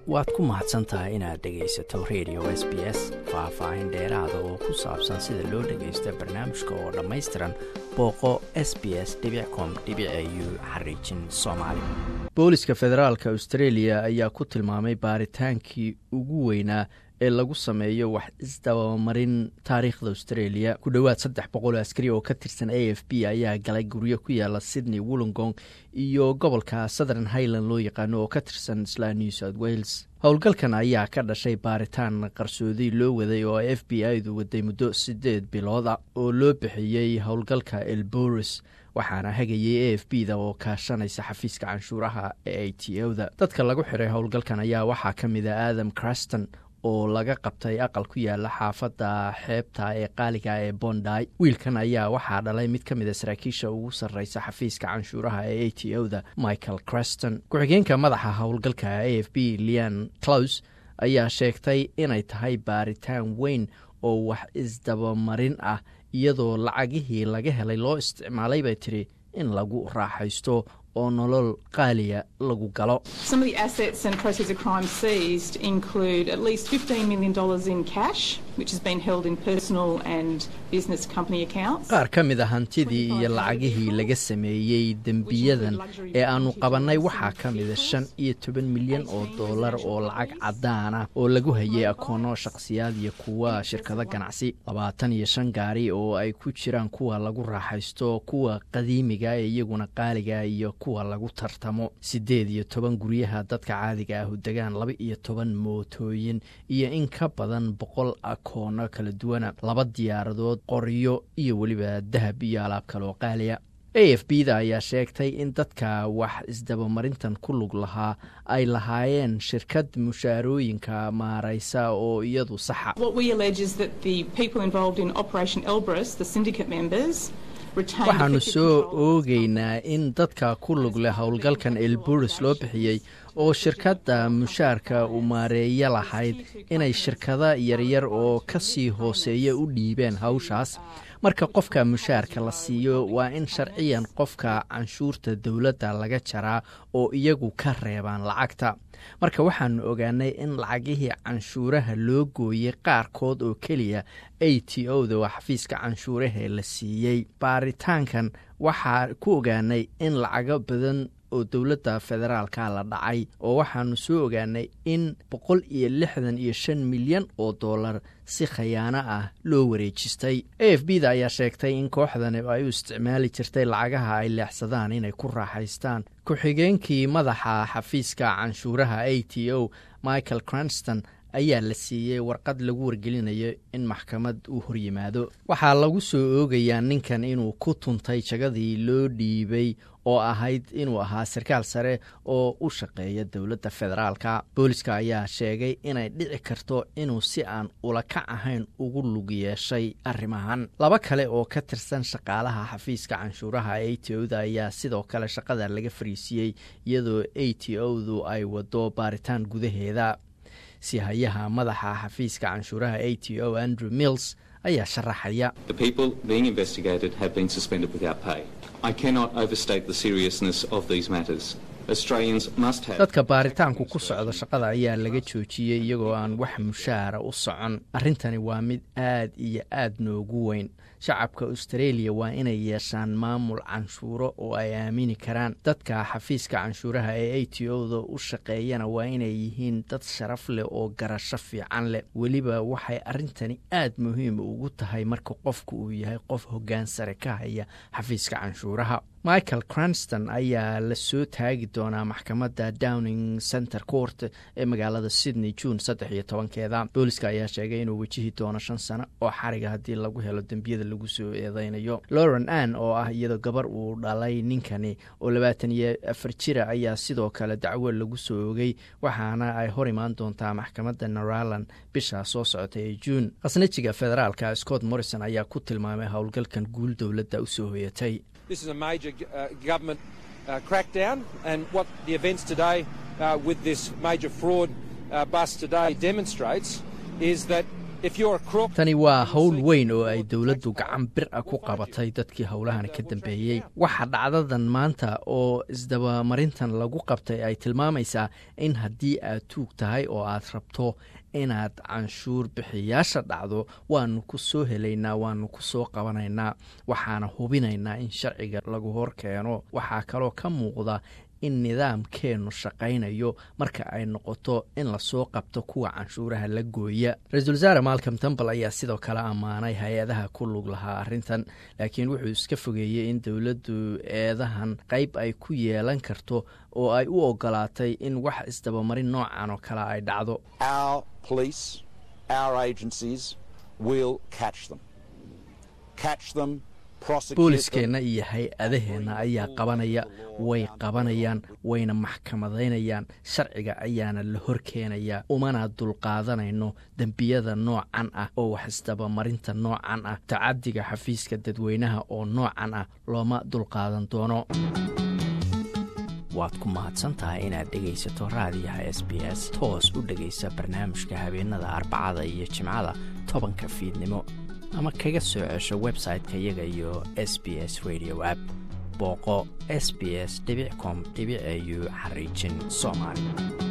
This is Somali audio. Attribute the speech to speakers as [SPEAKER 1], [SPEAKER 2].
[SPEAKER 1] waad ku mahadsan tahay inaad dhegaysato radio s b s faah-faahin dheeraada oo ku saabsan sida loo dhagaysto barnaamijka oo dhammaystiran booqo s b s com u xariijin soomaali booliska federaalka australia ayaa ku tilmaamay baaritaankii ugu weynaa ee lagu sameeyo wax isdabamarin taariikhda australia ku dhowaad saddex boqol oo askari oo ka tirsan a f b ayaa galay guryo ku yaala sydney wollongong iyo gobolka southern highland loo yaqaano oo ka tirsan isla new south wales howlgalkan ayaa ka dhashay baaritaan qarsoodi loo waday oo f b i-du waday muddo sideed bilooda oo loo bixiyey howlgalka elboris waxaana hagayay a f b da oo kaashanaysa xafiiska canshuuraha ee a t o da dadka lagu xiray howlgalkan ayaa waxaa ka mid a adam craston oo laga qabtay aqal ku yaala xaafadda xeebta ee qaaliga ee bonday wiilkan ayaa waxaa dhalay mid ka mid a saraakiisha ugu sarreysa xafiiska canshuuraha ee a t o da michael creston ku-xigeenka madaxa howlgalka a f b lean clous ayaa sheegtay inay tahay baaritaan weyn oo wax isdabamarin ah iyadoo lacagihii laga helay loo isticmaalay bay tiri in lagu raaxaysto oo nolol qaaliya lagu galo qaar ka mid a hantidii iyo lacagihii laga sameeyey dembiyadan ee aanu qabannay waxaa ka mida shan iyo toban milyan oo dollar oo lacag caddaan ah oo lagu hayay akoono shakhsiyaad iyo kuwa shirkado ganacsi labaatan iyo shan gaari oo ay ku jiraan kuwa lagu raaxaysto kuwa qadiimiga ee iyaguna qaaliga iyo kuwa lagu tartamo siddeed iyo toban guryaha dadka caadiga ah u degaan laba iyo toban mootooyin iyo in ka badan boqol akoono kala duwana laba diyaaradood qoryo iyo weliba dahab iyo alaab kaloo qaaliya a f b da ayaa sheegtay in dadka wax isdabamarintan ku lug lahaa ay lahaayeen shirkad mushaarooyinka maaraysa oo iyadu saxa waxaanu soo oogeynaa in dadka ku lug leh howlgalkan elburis loo bixiyey oo shirkadda mushaarka u maareeya lahayd inay shirkada yaryar oo ka sii hooseeya u dhiibeen hawshaas marka qofka mushaarka la siiyo waa in sharciyan qofka canshuurta dowladda laga jaraa oo iyagu ka reebaan lacagta marka waxaanu ogaanay in lacagihii canshuuraha loo gooyey qaarkood oo keliya a t o da waa xafiiska canshuurahee la siiyey baaritaankan waxaa ku ogaanay in lacago badan oo dowladda federaalka la dhacay oo waxaanu soo ogaanay in boqol iyo lixdan iyo shan milyan oo dollar si khayaano ah loo wareejistay a f b da ayaa sheegtay in kooxdani ay u isticmaali jirtay lacagaha ay leexsadaan inay ku raaxaystaan ku-xigeenkii madaxa xafiiska canshuuraha a t o michael cranston ayaa la siiyey warqad lagu wargelinayo in maxkamad uu horyimaado waxaa lagu soo oogayaa ninkan inuu ku tuntay jagadii loo dhiibay oo ahayd inuu ahaa sarkaal sare oo u shaqeeya dowladda federaalka booliska ayaa sheegay inay dhici karto inuu si aan ulakac ahayn ugu lug yeeshay arrimahan laba kale oo ka tirsan shaqaalaha xafiiska canshuuraha a t o da ayaa sidoo kale shaqada laga fariisiiyey iyadoo a t o du ay wado baaritaan gudaheeda si hayaha madaxa xafiiska canshuuraha a t o andrew mills ayaa sharaxaya dadka baaritaanku ku socda shaqada ayaa laga joojiyey iyagoo aan wax mushaara u socon arrintani waa mid aad iyo aad noogu weyn shacabka australia waa inay yeeshaan maamul canshuuro oo ay aamini karaan dadka xafiiska canshuuraha ee a t o da u shaqeeyana waa inay yihiin dad sharaf leh oo garasho fiican leh weliba waxay arrintani aad muhiim ugu tahay marka qofku uu yahay qof hoggaan sare ka haya xafiiska canshuuraha michael cranston ayaa la soo taagi doonaa maxkamadda downing center court ee magaalada sydney june saddex iyo tobankeeda booliska ayaa sheegay inuu wejihi doono shan sano oo xariga haddii lagu helo dembiyada lagu soo eedeynayo lauren ann oo ah iyadoo gabar uu dhalay ninkani oo labaatan iyo afar jira ayaa sidoo kale dacwo lagu soo ogay waxaana ay hor imaan doontaa maxkamadda naraland bisha soo socota ee juun khasnajiga federaalka scott morrison ayaa ku tilmaamay howlgalkan guul dowladda usoo hoyatay
[SPEAKER 2] This is a major uh, government uh, crackdown, and what the events today uh, with this major fraud bust today demonstrates is that
[SPEAKER 1] tani waa howl weyn oo ay dowladdu gacan bir a ku qabatay dadkii howlahani ka dambeeyey waxa dhacdadan maanta oo isdabamarintan lagu qabtay ay tilmaamaysaa in haddii aad tuug tahay oo aad rabto inaad canshuur bixiyaasha dhacdo waanu ku soo helaynaa waanu ku soo qabanaynaa waxaana hubinaynaa in sharciga lagu hor keeno waxaa kaloo ka muuqda in nidaamkeennu shaqaynayo marka ay noqoto in lasoo qabto kuwa canshuuraha la gooya ra-iisul wasaare malcom tambal ayaa sidoo kale ammaanay hay-adaha ku lug lahaa arrintan laakiin wuxuu iska fogeeyey in dowladdu eedahan qayb ay ku yeelan karto oo ay u ogolaatay in wax isdabamarin noocan oo kale ay dhacdo booliskeenna iyo hay-adaheenna ayaa qabanaya way qabanayaan wayna maxkamadaynayaan sharciga ayaana la hor keenayaa umana dulqaadanayno dembiyada noocan ah oo wax isdabamarinta noocan ah tacadiga xafiiska dadweynaha oo noocan ah looma dulqaadan doono waad ku mahadsantahay inaad dhegaysato raadiyaha s b s toos u dhegaysa barnaamijka habeenada arbacada iyo jimcada tobanka fiidnimo ama kaga soo cesho website-ka iyaga iyo s b s radio app booqo s b s com au xariijin soomaali